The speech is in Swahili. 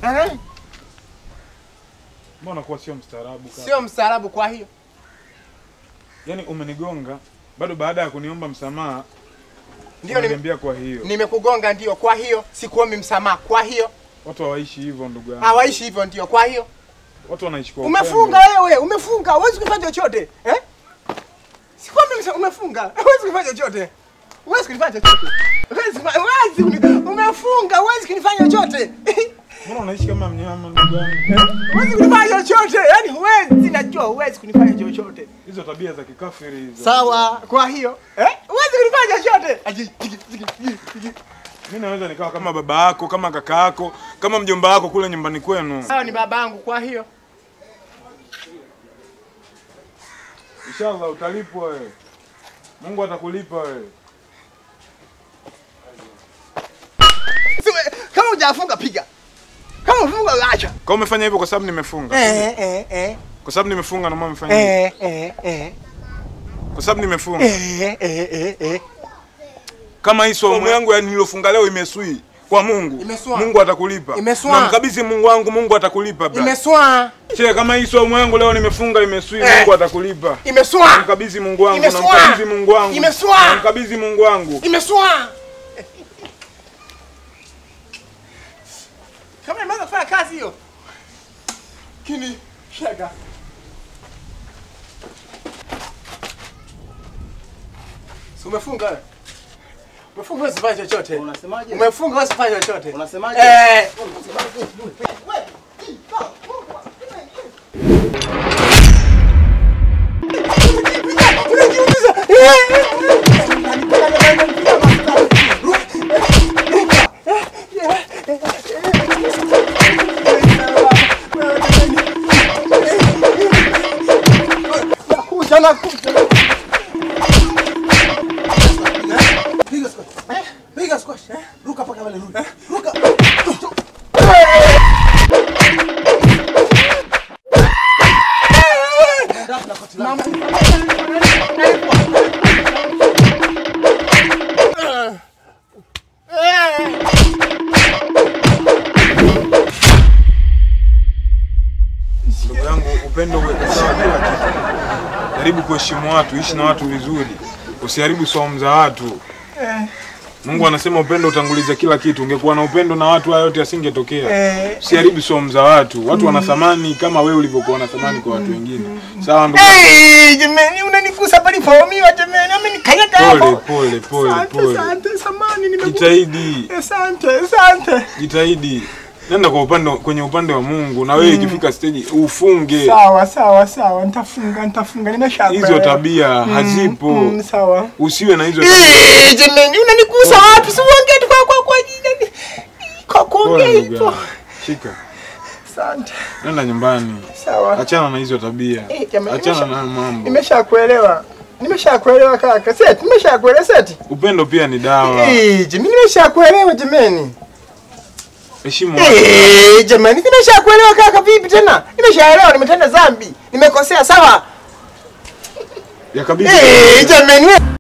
Aha. Mbona kuwa sio mstaarabu kaka? Sio mstaarabu kwa hiyo. Yaani umenigonga bado baada ya kuniomba msamaha Ndio nime, unaniambia kwa hiyo. nimekugonga ndio kwa hiyo sikuombi msamaha kwa hiyo. Watu hawaishi hivyo ndugu yangu. Hawaishi hivyo ndio kwa hiyo. Watu wanaishi kwa Umefunga upendo. wewe, umefunga, huwezi kufanya chochote. Eh? Sikwambi msa umefunga. Huwezi kufanya chochote. Huwezi kufanya chochote. Huwezi kufa- huwezi kuni- umefunga, huwezi kunifanya chochote. Mbona unaishi kama mnyama ndugu yangu? Huwezi kunifanya chochote. Yaani huwezi, najua huwezi kunifanya chochote. Hizo tabia za kikafiri hizo. Sawa, kwa hiyo, eh? Huwezi kunifanya chochote. Aji, tiki, tiki, tiki, tiki. Mimi naweza nikawa kama baba yako, kama kaka yako, kama mjomba wako kule nyumbani kwenu. Sawa ni babangu kwa hiyo. Inshallah utalipwa wewe. Mungu atakulipa wewe. Siwe- Kama hujafunga piga. Kama ufunga acha. Kwa umefanya hivyo kwa sababu nimefunga. Eh eh eh. Kwa sababu nimefunga ndio maana umefanya hivyo. Eh eh eh. Kwa sababu nimefunga. Eh eh eh eh. Kama hii somo yangu ya niliyofunga leo imeswi kwa Mungu. Imeswa. Mungu atakulipa. Imeswa. Na mkabidhi Mungu wangu, Mungu atakulipa bra. Imeswa. Che, kama hii somo yangu leo nimefunga imeswi, Eh. Mungu atakulipa. Imeswa. Namkabidhi Mungu wangu, Imeswa. namkabidhi Mungu wangu. Imeswa. Namkabidhi Mungu wangu. Imeswa. Kama imeanza kufanya kazi hiyo. Kini shaka. Si umefunga wewe? Umefunga wewe usifanye chochote. Unasemaje? Umefunga wewe usifanye chochote. Unasemaje? Eh. Nakuja nakuja. Piga squash. Piga squash. Ruka paka pale rudi. Ruka. Ndafu na koti langu. Ndugu yangu, upendo uweke sawa kila kitu. Jaribu kuheshimu watu, ishi na watu vizuri, usiharibu saumu za watu. Mungu anasema upendo utanguliza kila kitu. Ungekuwa na upendo na watu, haya yote yasingetokea. Usiharibu saumu za watu. Watu wana thamani kama wewe ulivyokuwa na thamani kwa watu wengine. Sawa ndugu? yangu? Hey, jamani unanigusa palipoumiwa jamani, amenikanyaga Pole hapo. pole pole Asante, pole. asante, samani nimekuja. Jitahidi, Asante, asante. jitahidi. Nenda kwa upande kwenye upande wa Mungu na wewe ikifika stage ufunge. Sawa, sawa, sawa, nitafunga, nitafunga, nimeshakuelewa. Hizo tabia hazipo. Mm, sawa. Usiwe na hizo tabia. Eh, jamani unanigusa wapi? Si uongee tu kwa kwa kwa jina. Kwa kuongea Pole ndugu hivyo. yangu. Shika. Asante. Nenda nyumbani. Sawa. Achana na hizo tabia. Eh, jamani, Achana nimesha- na mambo. Nimeshakuelewa. Nimeshakuelewa kaka. Seti, nimeshakuelewa seti. Upendo pia ni dawa. Eh, jamani nimeshakuelewa jamani. Heshimu watu. Eh, jamani nimeshakuelewa kaka vipi tena? Nimeshaelewa nimetenda dhambi. Nimekosea sawa? Yakabidhi. Eh, jamani.